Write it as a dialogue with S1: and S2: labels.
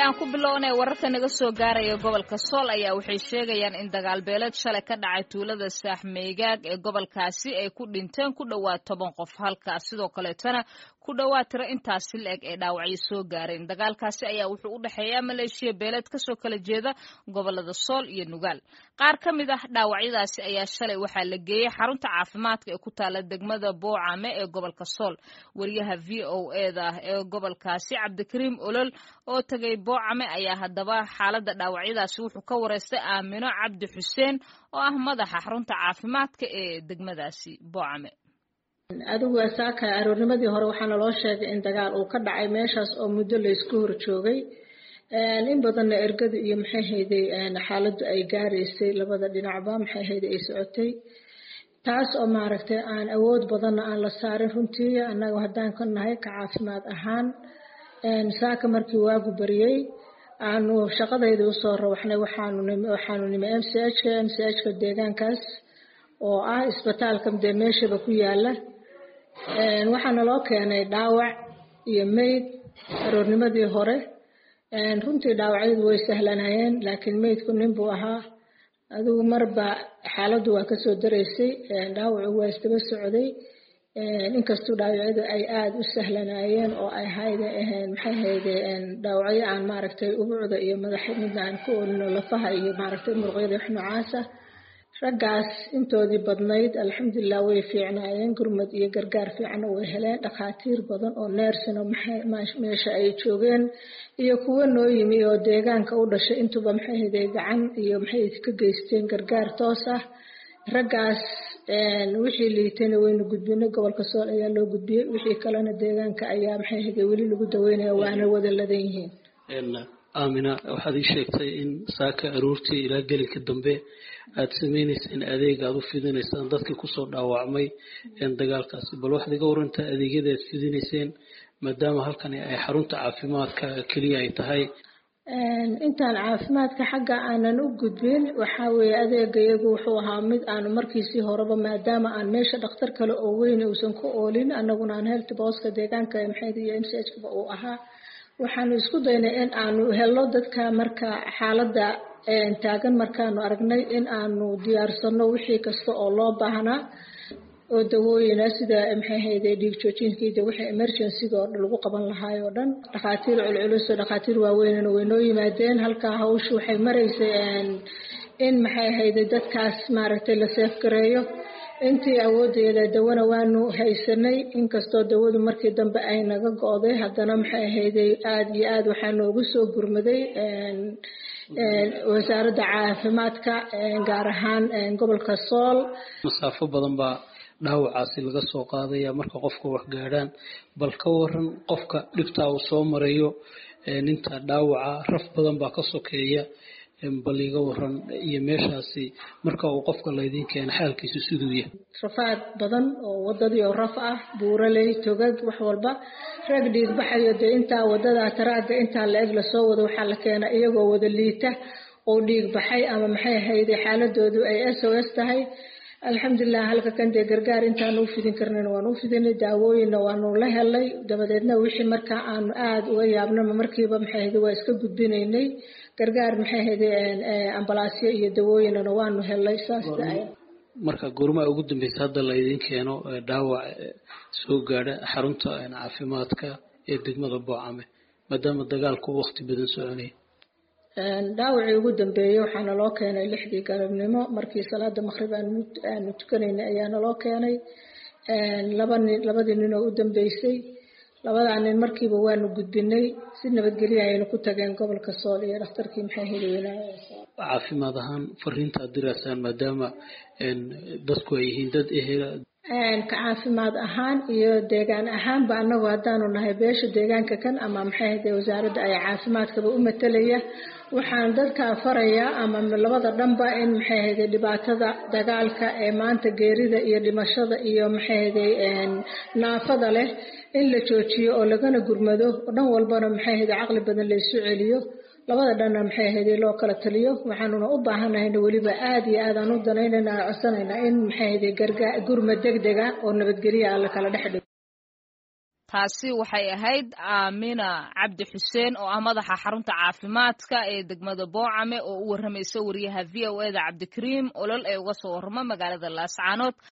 S1: aan ku bilownay wararka naga soo gaaraya gobolka sool ayaa waxay sheegayaan in dagaal beeleed shalay ka dhacay tuulada saaxmeygaag ee gobolkaasi ay ku dhinteen ku dhowaad toban qof halkaas sidoo kaleetana ku dhowaad tiro intaasi la-eg ee dhaawacyo soo gaareen dagaalkaasi ayaa wuxuu u dhexeeyaa maleeshiya beeleed kasoo kala jeeda gobolada sool iyo nugaal qaar ka mid ah dhaawacyadaasi ayaa shalay waxaa la geeyey xarunta caafimaadka ee ku taala degmada boocame ee gobolka sool wariyaha v o eda ee gobolkaasi cabdikariim olol oo tagay boocame ayaa haddaba xaaladda dhaawacyadaasi wuxuu ka wareystay aamino cabdi xuseen oo ah madaxa xarunta caafimaadka ee degmadaasi boocame
S2: adigu saaka aroornimadii hore waxaana loo sheegay in dagaal uu ka dhacay meeshaas oo muddo laysku hor joogay in badanna ergadu iyo maxay hayday xaaladdu ay gaaraysay labada dhinacba maxay hayday ay socotay taas oo maaragtay aan awood badanna aan la saarin runtii annaga haddaan ka nahay ka caafimaad ahaan saaka markii waagu bariyey aanu shaqadayda usoo rawaxnay waxaanu waxaanu nimi m c h ka m c h ka deegaankaas oo ah isbitaalka dee meeshaba ku yaala waxaana loo keenay dhaawac iyo meyd aroornimadii hore runtii dhaawacyadu way sahlanayeen laakiin meydku nin buu ahaa adigu marba xaaladdu waa kasoo daraysay dhaawacu waa isdaba socday inkastuu dhaawacyadu ay aada u sahlanaayeen oo ay hayde maxay hayde dhaawacyo aan maaragtay ubucda iyo madax midna aan ku olino lafaha iyo maaragtay muruqyada wax noocaasa raggaas intoodii badnayd alxamdulilah way fiicnaayeen gurmad iyo gargaar fiicanna way heleen dhakhaatiir badan oo neersina meesha ay joogeen iyo kuwo noo yimi oo deegaanka u dhashay intuba maxay haday gacan iyo maxay ka geysteen gargaar toos ah raggaas wixii liitayna waynu gudbinay gobolka sool ayaa loo gudbiyey wixii kalena deegaanka ayaa maxay haday weli lagu daweynaya waana wada ladan yihiin
S3: aamina waxaad ii sheegtay in saaka aroortii ilaa gelinka dambe aad samaynayseen adeeg aad u fidinaysaan dadkii kusoo dhaawacmay dagaalkaasi bal waxaad iga warantaa adeegyada aad fidinayseen maadaama halkani ay xarunta caafimaadka keliya ay tahay
S2: intaan caafimaadka xagga aanan u gudbin waxaa weeye adeega iyagu wuxuu ahaa mid aanu markiisii horeba maadaama aan meesha dhakhtar kale oo weyn uusan ku oolin annaguna aan health booska deegaanka maxayd iyo m c h kaba uu ahaa waxaanu isku daynay in aanu helno dadka marka xaaladda taagan markaanu aragnay in aanu diyaarsano wixii kasta oo loo baahnaa oo dawooyina sida maxay hayday dhiig joojinkiida wixii emergencyga oo lagu qaban lahaay oo dhan dhakhaatiir culculus oo dhakhaatiir waaweynana way noo yimaadeen halkaa hawshu waxay maraysay in maxay hayday dadkaas maaragtay la seefgareeyo intii awoodeeda dawana waanu haysanay inkastoo dawadu markii dambe ay naga go-day haddana maxay ahayday aada iyo aada waxaa noogu soo gurmaday wasaaradda caafimaadka gaar ahaan gobolka sool
S3: masaafo badan baa dhaawacaasi laga soo qaadaya marka qofka wax gaadhaan bal ka waran qofka dhibtaa uu soo marayo ninta dhaawaca raf badan baa ka sokeeya bal iga waran iyo meeshaasi marka uu qofka laydin keena xaalkiisu siduu yahay
S2: rafaad badan oo wadadii oo raf ah buuraley togag wax walba rag dhiig baxayo dee intaa wadada taraaga intaa la eg lasoo wado waxaa la keena iyagoo wada liita oo dhiig baxay ama maxay ahayde xaaladoodu ay s o s tahay alxamdulilah halka kan dee gargaar intaanu u fidin karnayna waanu u fidinay daawooyinna waanu la helay dabadeedna wixii markaa aanu aada uga yaabnama markiiba maxay ahayde waa iska gudbinaynay gargaar maxay ahayde ambalaasyo iyo dawooyinana waanu helay saas
S3: marka goormaa ugu dambeysa hadda laydin keeno dhaawac soo gaadha xarunta caafimaadka ee degmada boocame maadaama dagaalku waqti badan soconaya
S2: dhaawacii ugu dambeeyey waxaana loo keenay lixdii galabnimo markii salaada maqrib aanu tukanaynay ayaana loo keenay laba nin labadii nin oo u dambeysay labadaa nin markiiba waanu gudbinay si nabadgelya ayaynu ku tageen gobolka sool iyo dhakhtarkii maxay heli weynaaye
S3: caafimaad ahaan fariinta ad diraysaan maadaama dadku ay yihiin dad ehela
S2: ka caafimaad ahaan iyo deegaan ahaanba anagu haddaanu nahay beesha deegaanka kan ama maxay hade wasaaradda ay caafimaadkaba u matalaya waxaan dadka farayaa ama labada dhanba in maxay hade dhibaatada dagaalka ee maanta geerida iyo dhimashada iyo maxay hade naafada leh in la joojiyo oo lagana gurmado oo dhan walbana maxay hade caqli badan laysu celiyo labada dhanna maxay ahayd loo kala taliyo waxaanuna u baahanahayna weliba aada iyo aadaan u danaynayna aan codsanaynaa in maxay ahayd gargaa gurma deg dega oo nabadgelya alla kala dhex dhigo
S1: taasi waxay ahayd aamina cabdi xuseen oo ah madaxa xarunta caafimaadka ee degmada boocame oo u warramaysa wariyaha v o eda cabdikariim olol ee uga soo warramo magaalada laascaanood